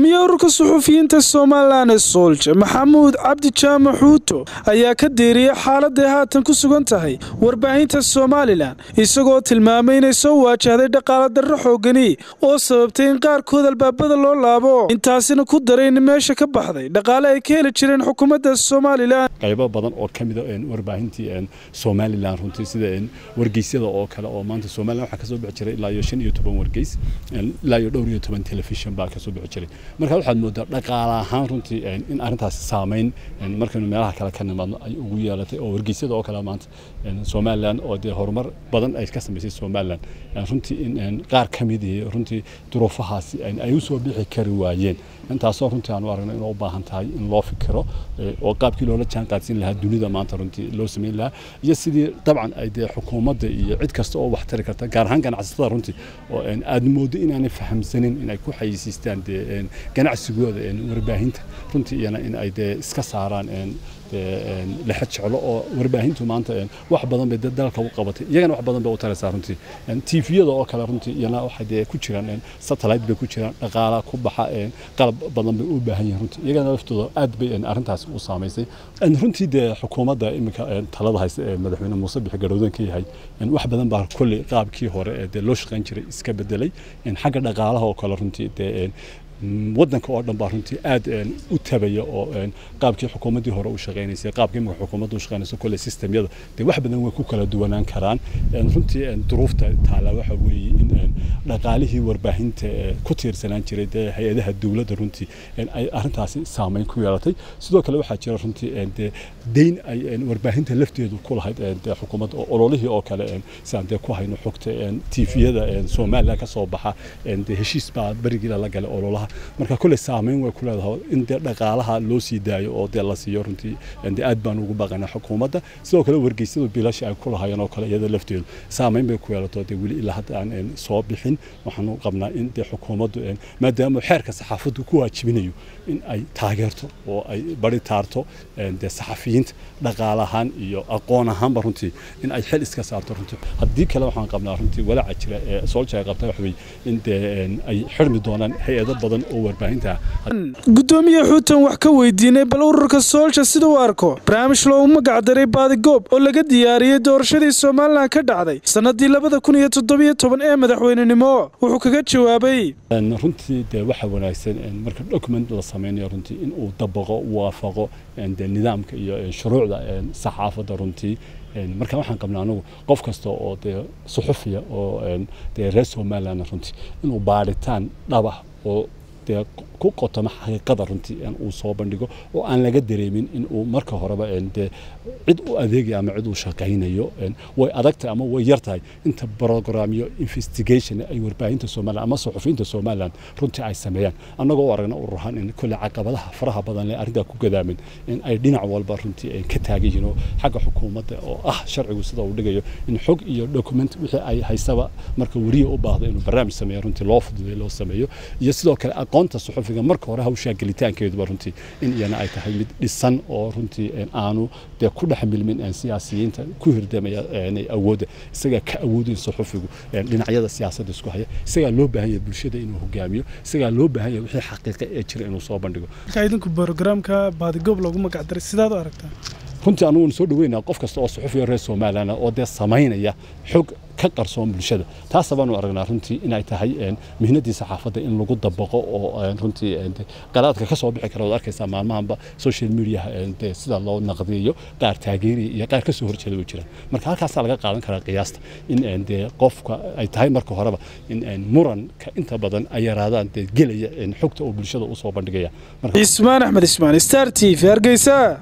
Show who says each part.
Speaker 1: gudoomiye ururka suxufiyiinta somalilan ee soolja maxamuud cabdi jaamac xuuto ayaa ka deeriyey xaaladday haatan ku sugan tahay warbaahinta somalilan isagoo tilmaamay inay soo waajahday dhaqaala darro xoogani oo sababtay in qaarkood albaabada loo laabo intaasina ku daray in meesha ka baxday dhaqaale ay ka heli jireen xukuumadda somalilan
Speaker 2: qaybo badan oo ka mida warbaahintii somalilan runtii sida wargeysyada oo kale oo maanta somalilan waxaa kasoo bixi jiray ilaa iyo shan iyo toban wargeys ilaa iyo dhowr iyo toban telefishin baa kasoo bixi jiray marka waxaad moodaa dhaqaale ahaan runtii in arrintaasi saameyn markaynu meelaha kale ka nimaadno ay ugu yeelatay oo wargeysyada oo kale maanta somalilan oo dee horumar badan ay ka samaysay somalilan runtii in qaar ka mid ihi runtii duruufahaasi ay usoo bixi kari waayeen intaasoo runtii aanu aragno inay u baahan tahay in loo fikiro oo qaabkii loola jaan qaadsiin lahaa dunida maanta runtii loo samayn lahaa iyo sidii dabcan ay dee xukuumadda iyo cid kasta oo wax tari karta gaar ahaan ganacsatada runtii oo aad moodo inaanay fahamsanin inay ku xayisiistaan dee ganacsigooda warbaahinta runtii iyana in ay dee iska saaraan lexa jeclo oo warbaahintu maanta wax badan bay dalka u qabatay iyagana wax badan bay u taraysaa runtii tviyada oo kale runtii iyana waxay dee ku jiraan satellite bay ku jiraan dhaqaala ku baxa qalab badan bay u baahan yihiin runtii iyagana laftooda aad bay arrintaasi u saamaysay runtii dee xukuumadda iminka talada haysta ee madaxweyne muuse bixi garowdan ka yahay wax badan baa kolley qaabkii hore ee dee loo shaqayn jiray iska bedelay xagga dhaqaalaha oo kale runtii dee waddanka oo dhan baa runtii aad u tabaya oo qaabkii xukuumaddii hore u shaqaynaysay qaabkii imika xukuumadda u shaqaynayso kolley systemyada dee wax badan way ku kala duwanaan karaan runtii duruufta taala waxa weeye in dhaqaalihii warbaahinta ku tiirsanaan jiray dee hay-adaha dowladda runtii ay arrintaasi saameyn ku yeelatay sidoo kale waxaa jira runtii dee deyn ay warbaahinta lafteedu ku lahayd dee xukuumadda oo ololihii oo kale sidaan dee ku hayno xogta tviyada somaliland ka soo baxa dee heshiis baa berigii lala galay ololaha marka kulley saameyn way ku leedahay in dee dhaqaalaha loo sii daayo oo dee la siiyo runtii dee aad baan ugu baqanaa xukuumadda sidoo kale wargeysyadu bilasha ay ku lahaayeen oo kale iyada lafteedu saameyn bay ku yeelato dee weli ilaa hadda aan soo bixin waxaanu qabnaa in dee xukuumaddu maadaama xeerka saxaafaddu ku waajibinayo in ay taageerto oo ay bari taarto dee saxafiyiinta dhaqaale ahaan iyo aqoon ahaanba runtii in ay xil iska saarto runtii haddii kale waxaan qabnaa runtii walaaca jira ee soolja ay qabta waxa weeye in dee ay xirmi doonaan hay-ado badan
Speaker 1: gudoomiye xuutan wax ka weydiinay bal ururka soolja sida u arko barnaamij loogu magacdaray baadigoob oo laga diyaariyey doorashadii somalilan ka dhacday sannadii labada kun iyo toddobiyo toban ee madaxweynenimo wuxuu kaga jawaabay
Speaker 2: runtii dee waxa wanaagsan marka document la samaynayo runtii in uu dabaqo waafaqo de nidaamka iyo shuruucda saxaafadda runtii marka waxaan qabnaa anagu qof kasta oo dee suxufiya oo dee reer somaliland runtii inuu baaritaan dhabax oo dee ku qotoma xaqiiqada runtii uu soo bandhigo oo aan laga dareemin in uu marka horeba dee cid u adeegaya ama cid uu shaqaynayo way adagtahay ama way yartahay inta programyo investigation ay warbaahinta somaliland ama suxufiyiinta somaliland runtii ay sameeyaan annagoo u aragna ururahaan in kolle caqabadaha faraha badan le arrintaa ku gadaamin in ay dhinac walba runtii ka taagan yihiin oo xagga xukuumadda oo ah sharcigu sida uu dhigayo in xog iyo document wixii ay haysaba marka weriya u baahdo inuu barnaamij sameeyo runtii loo fududay loo sameeyo iyo sidoo kale aqoonta suxufiga marka hore hawshaa gelitaankeeduba runtii in iyana ay tahay mid dhisan oo runtii aanu dee ku dhex milmin siyaasiyiinta ku hirdamaya awoodda isagaa ka awoodayn suxufigu dhinacyada siyaasadda isku haya isagaa loo baahan yahay bulshada inuu hogaamiyo isagaa loo baahan yahay wixii xaqiiqa ee jira inuu soo bandhigo
Speaker 1: marka idinku brogramka baadigoob loogu magacdaray sidaad u aragtaa
Speaker 2: runtii anugu soo dhaweynaa qof kasta oo suxufiya reer somaliland oo dee samaynaya xog ka qarsoon bulshada taasa baanu aragnaa runtii inay tahay mihnadii saxaafadda in lagu dabaqo oo runtii qaraadka ka soo bixi kara waad arkaysaa maalmahanba social mediaha dee sida loo naqdiyo qaar taageeriya iyo qaar kasoo horjeeda way jiraan marka halkaasaa laga qaadan karaa qiyaasta in dee qofka ay tahay marka horeba in muranka inta badan ay yaraadaan dee gelaya xogta oo bulshada usoo bandhigaya
Speaker 1: ismaan axmed ismaan star t v hargeysa